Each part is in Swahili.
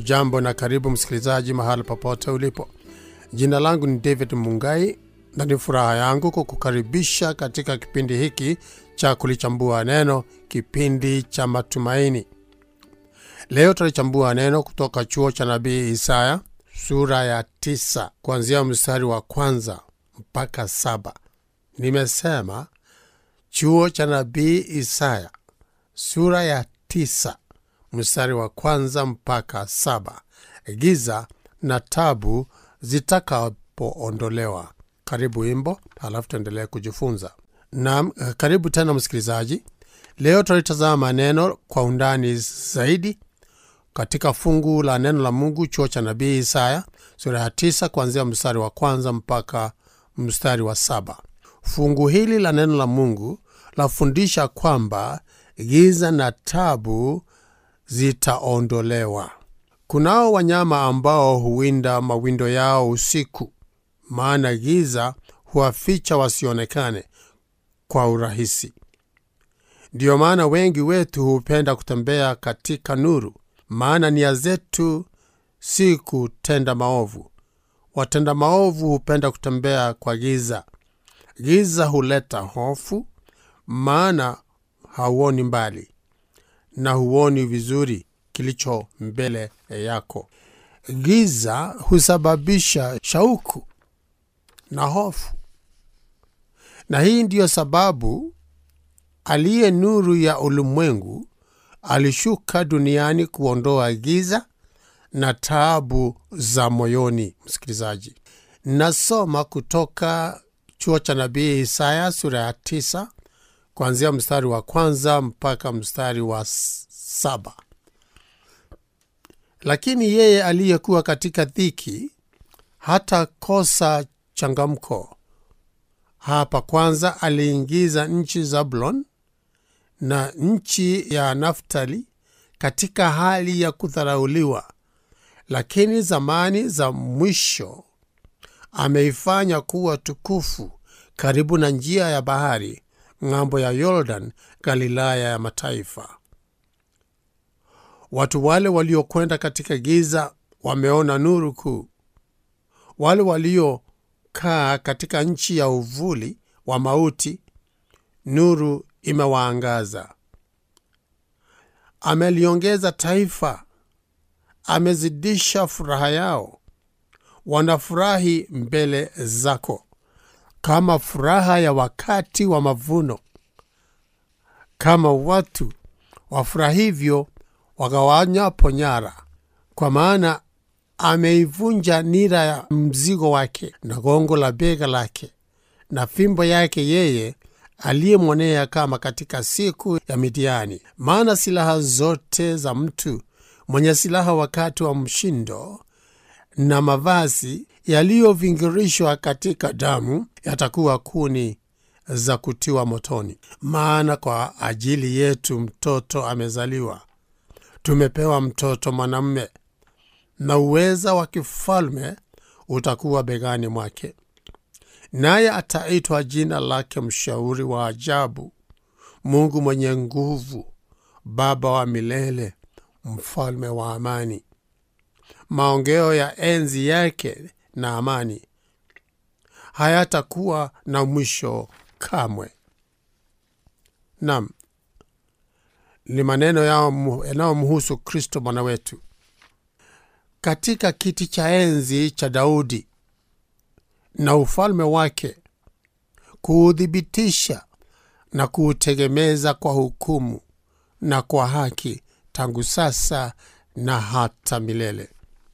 hujambo na karibu msikilizaji mahali popote ulipo jina langu ni david mungai na ni furaha yangu kukukaribisha katika kipindi hiki cha kulichambua neno kipindi cha matumaini leo tutalichambua neno kutoka chuo cha nabii isaya sura ya tisa kuanzia mstari wa kwanza mpaka saba nimesema chuo cha nabii isaya sura ya tisa mstari wa kwanza mpaka saba giza na tabu zitakapoondolewa karibu wimbo halafu tuendelee kujifunza na karibu tena msikilizaji leo tutalitazama neno kwa undani zaidi katika fungu la neno la mungu chuo cha nabii isaya sura ya tisa kuanzia mstari wa kwanza mpaka mstari wa saba fungu hili la neno la mungu lafundisha kwamba giza na tabu zitaondolewa kunao wanyama ambao huwinda mawindo yao usiku maana giza huwaficha wasionekane kwa urahisi ndiyo maana wengi wetu hupenda kutembea katika nuru maana nia zetu si kutenda maovu watenda maovu hupenda kutembea kwa giza giza huleta hofu maana hauoni mbali na huoni vizuri kilicho mbele yako giza husababisha shauku na hofu na hii ndiyo sababu aliye nuru ya ulimwengu alishuka duniani kuondoa giza na taabu za moyoni msikilizaji nasoma kutoka chuo cha nabii isaya sura ya tisa kuanzia mstari wa kwanza mpaka mstari wa saba lakini yeye aliyekuwa katika dhiki hata kosa changamko hapa kwanza aliingiza nchi zabulon na nchi ya naftali katika hali ya kudharauliwa lakini zamani za mwisho ameifanya kuwa tukufu karibu na njia ya bahari ng'ambo ya yordan galilaya ya mataifa watu wale waliokwenda katika giza wameona nuru kuu wale waliokaa katika nchi ya uvuli wa mauti nuru imewaangaza ameliongeza taifa amezidisha furaha yao wanafurahi mbele zako kama furaha ya wakati wa mavuno kama watu wafurahivyo wagawanyapo nyara kwa maana ameivunja nira ya mzigo wake na gongo la bega lake na fimbo yake yeye aliyemwonea kama katika siku ya midiani maana silaha zote za mtu mwenye silaha wakati wa mshindo na mavazi yaliyovingirishwa katika damu yatakuwa kuni za kutiwa motoni maana kwa ajili yetu mtoto amezaliwa tumepewa mtoto mwanamme na uweza wa kifalme utakuwa begani mwake naye ataitwa jina lake mshauri wa ajabu mungu mwenye nguvu baba wa milele mfalme wa amani maongeo ya enzi yake na amani hayatakuwa na mwisho kamwe nam ni maneno yanayomhusu kristo bwana wetu katika kiti cha enzi cha daudi na ufalme wake kuuthibitisha na kuutegemeza kwa hukumu na kwa haki tangu sasa na hata milele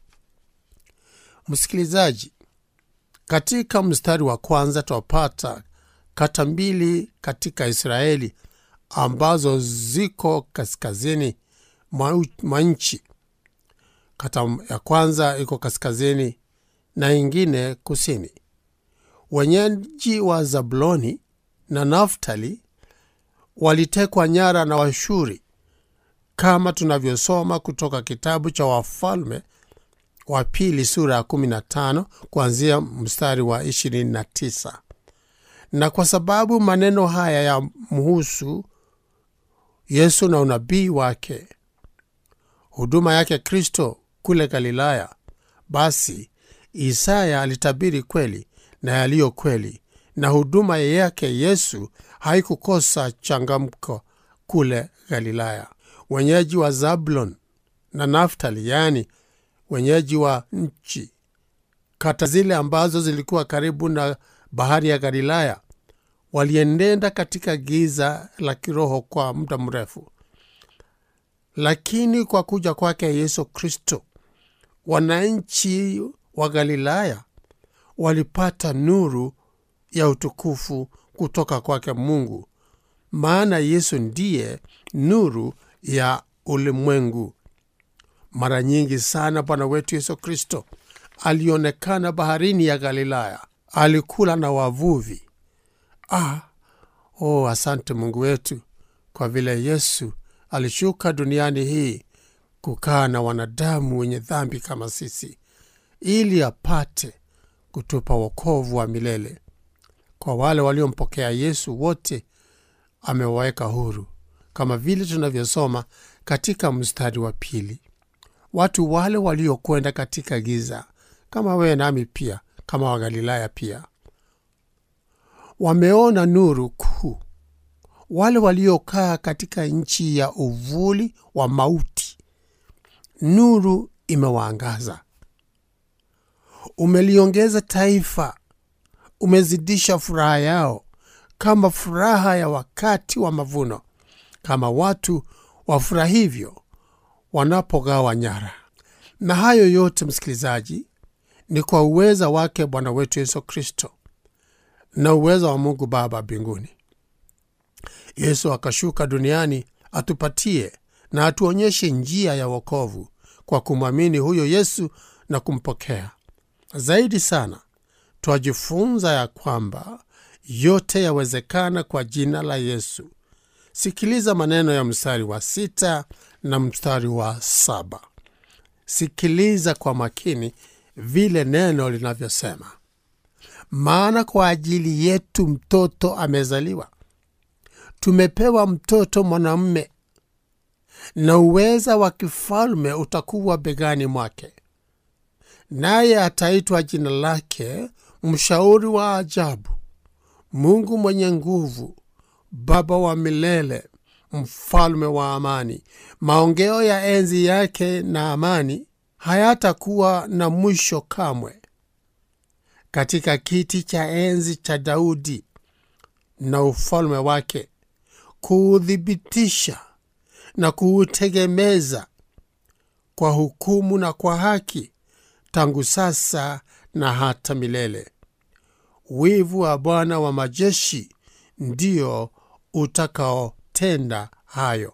msikilizaji katika mstari wa kwanza twapata kata mbili katika israeli ambazo ziko kaskazini mwa nchi kata ya kwanza iko kaskazini na ingine kusini wenyeji wa zabuloni na naftali walitekwa nyara na washuri kama tunavyosoma kutoka kitabu cha wafalme wa pili sura ya 15 kuanzia mstari wa 29 na kwa sababu maneno haya ya mhusu yesu na unabii wake huduma yake kristo kule Galilaya, basi Isaya alitabiri kweli na yaliyo kweli, na huduma yake Yesu haikukosa changamko kule Galilaya. Wenyeji wa Zabulon na Naftali, yaani wenyeji wa nchi kata zile ambazo zilikuwa karibu na bahari ya Galilaya, walienenda katika giza la kiroho kwa muda mrefu, lakini kwa kuja kwake Yesu Kristo, wananchi wa Galilaya walipata nuru ya utukufu kutoka kwake Mungu, maana Yesu ndiye nuru ya ulimwengu. Mara nyingi sana Bwana wetu Yesu Kristo alionekana baharini ya Galilaya, alikula na wavuvi. Ah, oh, asante Mungu wetu kwa vile Yesu alishuka duniani hii kukaa na wanadamu wenye dhambi kama sisi, ili apate kutupa wokovu wa milele. Kwa wale waliompokea Yesu wote amewaweka huru, kama vile tunavyosoma katika mstari wa pili. Watu wale waliokwenda katika giza kama wewe nami pia, kama Wagalilaya pia, wameona nuru kuu. Wale waliokaa katika nchi ya uvuli wa mauti, nuru imewaangaza. Umeliongeza taifa, umezidisha furaha yao kama furaha ya wakati wa mavuno, kama watu wafurahivyo wanapogawa nyara. Na hayo yote, msikilizaji, ni kwa uweza wake Bwana wetu Yesu Kristo na uweza wa Mungu Baba mbinguni. Yesu akashuka duniani atupatie na atuonyeshe njia ya wokovu kwa kumwamini huyo Yesu na kumpokea. Zaidi sana, twajifunza ya kwamba yote yawezekana kwa jina la Yesu. Sikiliza maneno ya mstari wa sita na mstari wa saba. Sikiliza kwa makini vile neno linavyosema: maana kwa ajili yetu mtoto amezaliwa, tumepewa mtoto mwanamume, na uweza wa kifalme utakuwa begani mwake, naye ataitwa jina lake Mshauri wa Ajabu, Mungu mwenye nguvu, Baba wa milele, Mfalme wa amani. Maongeo ya enzi yake na amani hayatakuwa na mwisho kamwe. Katika kiti cha enzi cha Daudi na ufalme wake, kuuthibitisha na kuutegemeza kwa hukumu na kwa haki, tangu sasa na hata milele. Wivu wa Bwana wa majeshi ndio utakaotenda hayo.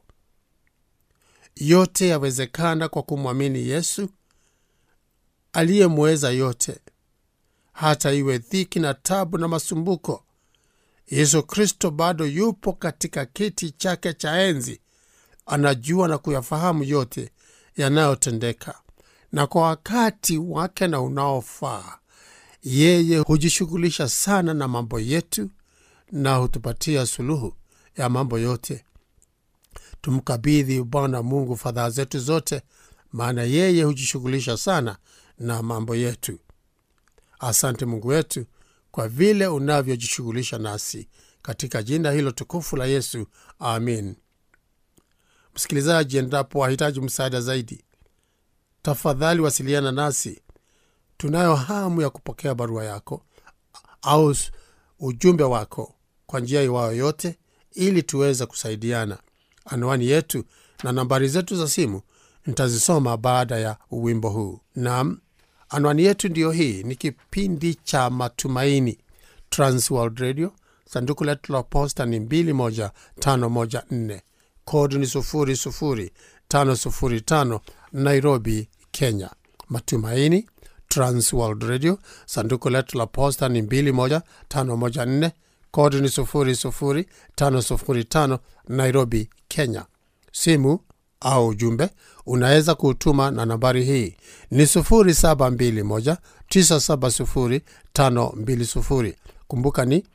Yote yawezekana kwa kumwamini Yesu aliyemweza yote, hata iwe dhiki na tabu na masumbuko. Yesu Kristo bado yupo katika kiti chake cha enzi, anajua na kuyafahamu yote yanayotendeka, na kwa wakati wake na unaofaa yeye hujishughulisha sana na mambo yetu na hutupatia suluhu ya mambo yote. Tumkabidhi Bwana Mungu fadhaa zetu zote, maana yeye hujishughulisha sana na mambo yetu. Asante Mungu wetu kwa vile unavyojishughulisha nasi, katika jina hilo tukufu la Yesu, amin. Msikilizaji, endapo wahitaji msaada zaidi, tafadhali wasiliana nasi. Tunayo hamu ya kupokea barua yako au ujumbe wako kwa njia iwayo yote, ili tuweze kusaidiana. Anwani yetu na nambari zetu za simu nitazisoma baada ya wimbo huu. Naam, anwani yetu ndiyo hii. Ni kipindi cha Matumaini, Transworld Radio. Sanduku letu la posta ni 21514 kodi ni 00505 Nairobi, Kenya. Matumaini Transworld Radio. Sanduku letu la posta ni 21514 kodi ni 00505 Nairobi, Kenya. Simu au ujumbe unaweza kuutuma na nambari hii ni 0721970520. Kumbuka ni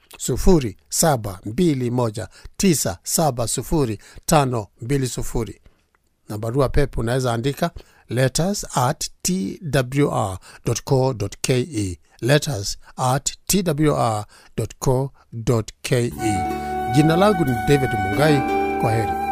0721970520, na barua pepe unaweza andika letters at twr.co.ke letters at twr.co.ke jina langu ni david mungai kwa heri